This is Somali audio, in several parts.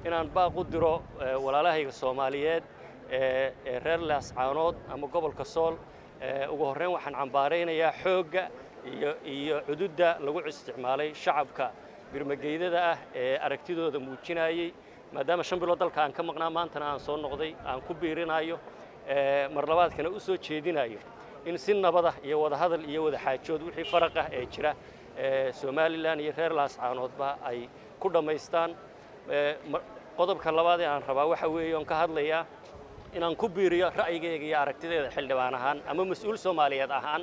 inaan baaq u diro walaalahayga soomaaliyeed ee reer laascaanood ama gobolka sool ugu horreyn waxaan cambaaraynayaa xoogga iyo iyo cududda lagu isticmaalay shacabka birmageydada ah ee aragtidooda muujinayey maadaama shan bilood dalka aan ka maqnaa maantana aan soo noqday aan ku biirinayo mar labaadkana u soo jeedinayo in si nabada iyo wadahadal iyo wada xaajood wixii faraq ah ee jira somalilan iyo reer laascaanoodba ay ku dhammaystaan qodobka labaad ee aan rabaa waxa weeye oon ka hadlayaa inaan ku biiriyo ra'yigayga iyo aragtideeda xildhibaan ahaan ama mas-uul soomaaliyeed ahaan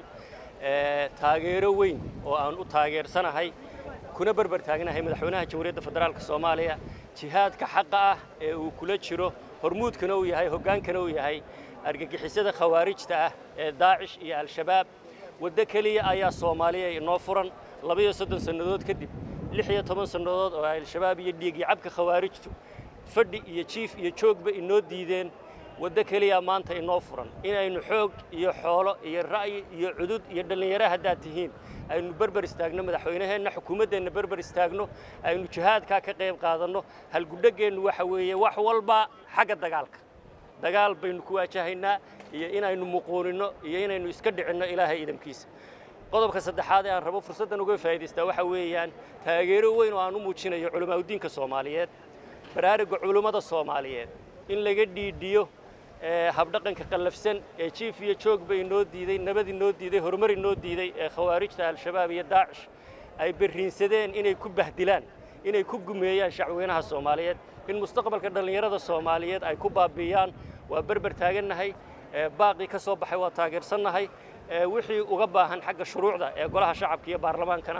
taageero weyn oo aan u taageersanahay kuna berber taagnahay madaxweynaha jamhuuriyadda federaalka soomaaliya jihaadka xaqa ah ee uu kula jiro hormuudkana uu yahay hoggaankana uu yahay argagixisada khawaarijta ah ee daacish iyo al-shabaab waddo keliya ayaa soomaaliya inoo furan labaiyo soddon sannadood kadib lix iyo toban sannadood oo al-shabaab iyo dhiigii cabka khawaarijtu fadhi iyo jiif iyo joogba inoo diideen waddo keliya maanta inoo furan inaynu xoog iyo xoolo iyo ra'yi iyo cudud iyo dhallinyaro haddaad tihiin aynu berber istaagno madaxweynaheenna xukuumaddeenna berber istaagno aynu jihaadkaa ka qayb qaadanno halgudhaggeennu waxa weeye wax walba xagga dagaalka dagaal baynu ku waajahaynaa iyo inaynu muquuninno iyo inaynu iska dhicinno ilaahay idamkiisa qodobka saddexaad ee aan rabo fursaddan uga faa'idaystaa waxa weeyaan taageero weyn oo aan u muujinayo culamaauddiinka soomaaliyeed baraaruga culummada soomaaliyeed in laga dhiidhiyo habdhaqanka qallafsan ee jiif iyo joogba inoo diiday nabad inoo diiday horumar inoo diiday ee khawaarijta al-shabaab iyo daacish ay berriinsadeen inay ku bahdilaan inay ku gumeeyaan shacweynaha soomaaliyeed in mustaqbalka dhallinyarada soomaaliyeed ay ku baabi'iyaan waa berber taagannahay baaqii ka soo baxay waa taageersannahay wixii uga baahan xagga shuruucda ee golaha shacabka iyo baarlamaankana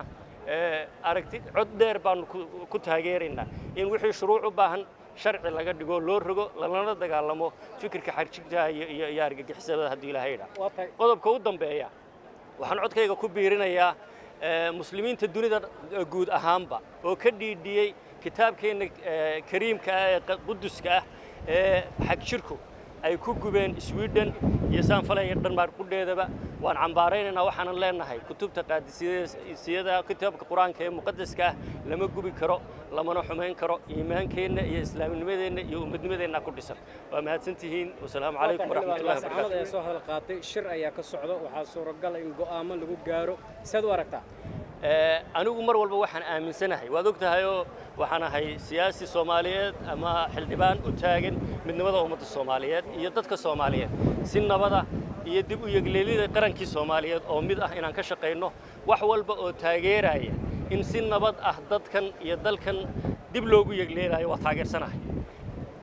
aragti cod dheer baanu ku taageeraynaa in wixii shuruuc u baahan sharci laga dhigo loo rogo lalana dagaalamo fikirka xarjigtaha iyo iyo argagixisada haddii ilaahay idhaa qodobka u dambeeya waxaan codkayga ku biirinayaa muslimiinta dunida guud ahaanba oo ka dhiidhiyey kitaabkeenna kariimka ah ee quduska ah ee xagjirku ay ku gubeen sweden iyo saanfalaya dhanmaar qudheedaba waan cambaaraynaynaa waxaanan leenahay kutubta qaadisiyada kitaabka qur-aanka ee muqadaska ah lama gubi karo lamana xumayn karo iimaankeenna iyo islaamnimadeenna iyo ummadnimadeenna ku dhisan waa mahadsantihiin wasalaamu calaykum waraxmatullahi wabarakatuh ayaa soo hadal qaatay shir ayaa ka socdo waxaa suuragal in go'aamo lagu gaaro sidaad u aragtaa anigu mar walba waxaan aaminsanahay waad og tahay oo waxaan ahay siyaasi soomaaliyeed ama xildhibaan u taagan midnimada ummadda soomaaliyeed iyo dadka soomaaliyeed si nabada iyo dib u yegleelida qarankii soomaaliyeed oo mid ah inaan ka shaqayno wax walba oo taageeraya in si nabad ah dadkan iyo dalkan dib loogu yegleelayo waa taageersanahay